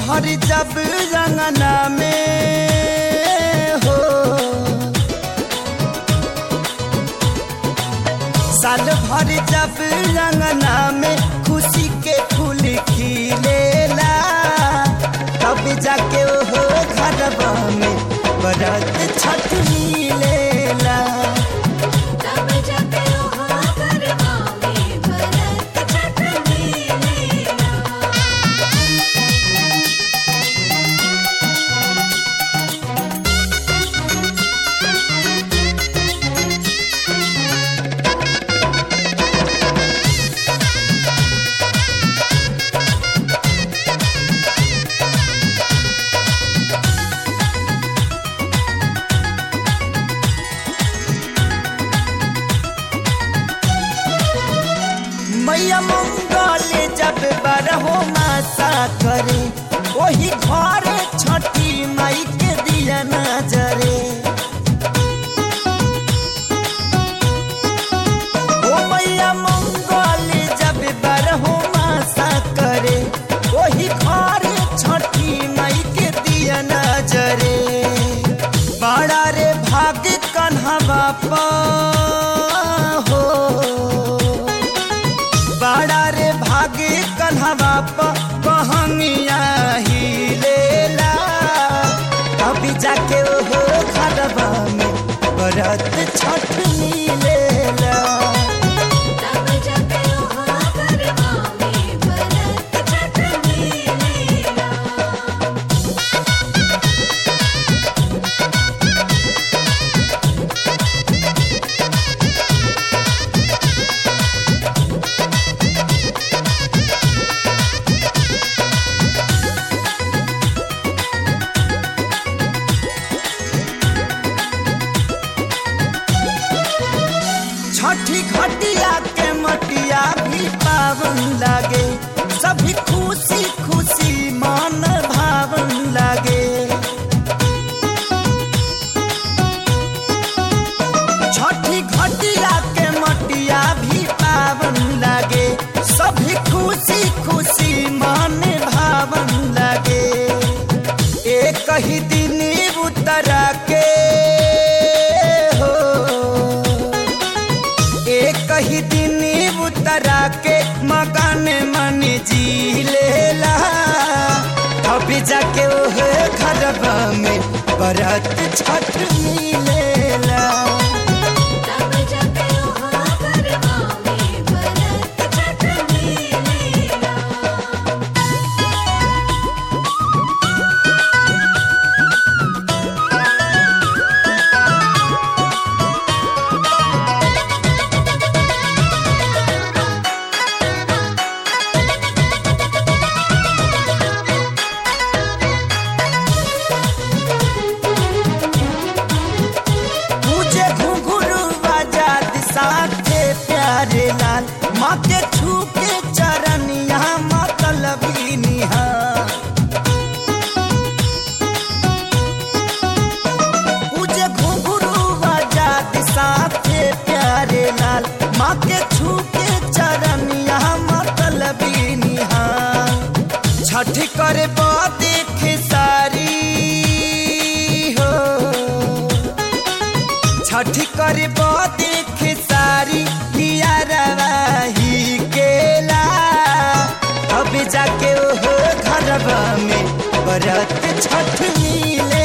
भर जब रंगना में हो साल भर जब रंगना में खुशी के फूल खिलेला तब जाके हो घरवा में बरत छठ मिलेला तब जाके ओहा गरबा में भरत छठ मिलेला मैया मंगल जब बारहो मासा करे वही घर छठी माई के दिया नजरे ओ मैया मंगल जब बारहो मासा करे वही घर छठी माई के दिया नजरे बड़ा रे भाग कन्हा बापा हो बड़ा रे भागे कन्हवा कहमिया ही लेला अभी जाके ओहो खरबा में बरत छठ मिलेला तब जाके ओहा गरबा में भरत छठ मिलेला छठी घटिया के मटिया भी पावन लागे सभी खुशी खुशी मन भावन लागे छठी घटिया के मटिया भी पावन लागे सभी खुशी खुशी मन भावन लागे एक ही दिन उतरा के हो एक ही दिन उतरा के मकान मन जी लेला अभी जाके ओह घरबा में बरत छठ मिलेला तब जाके ओहा गरबा में भरत छठ मिलेला मुझे घुंघरू आजाद साथे प्यारे लाल माँ के छू के चरण यहाँ मतलबी निहार मुझे घुंघरू आजाद साथे प्यारे लाल माँ के छू के चरण यहाँ मतलबी निहार छठ करे देख सारी हो छठ करे देख सारी ही केला अब जाके ओहो घरबा में बरत छठ मिले